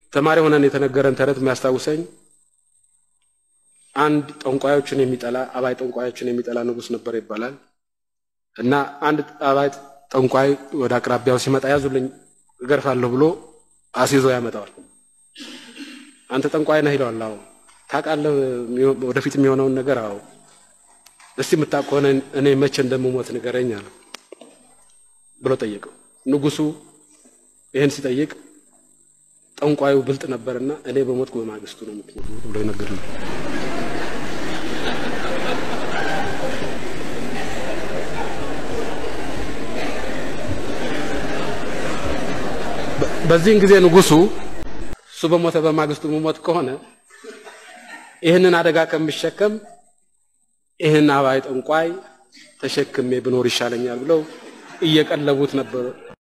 ተማሪ ሆነን የተነገረን ተረት የሚያስታውሰኝ አንድ ጠንቋዮችን የሚጠላ አባይ ጠንቋዮችን የሚጠላ ንጉሥ ነበር ይባላል እና አንድ አባይ ጠንቋይ ወደ አቅራቢያው ሲመጣ ያዙልኝ እገርፋለሁ ብሎ አስይዞ ያመጣዋል። አንተ ጠንቋይ ነህ ይለዋል። አዎ። ታውቃለህ ወደፊት የሚሆነውን ነገር? አዎ። እስቲ የምታውቅ ከሆነ እኔ መቼ እንደምሞት ንገረኝ አለ ብሎ ጠየቀው። ንጉሱ ይህን ሲጠይቅ ጠንቋዩ ብልጥ ነበርና እኔ በሞትኩ በማግስቱ ነው የምትሞቱት ብሎ ነገር ነው። በዚህን ጊዜ ንጉሱ እሱ በሞተ በማግስቱ መሞት ከሆነ ይህንን አደጋ ከምሸከም ይህን አባይ ጠንቋይ ተሸክሜ ብኖር ይሻለኛል ብለው እየቀለቡት ነበር።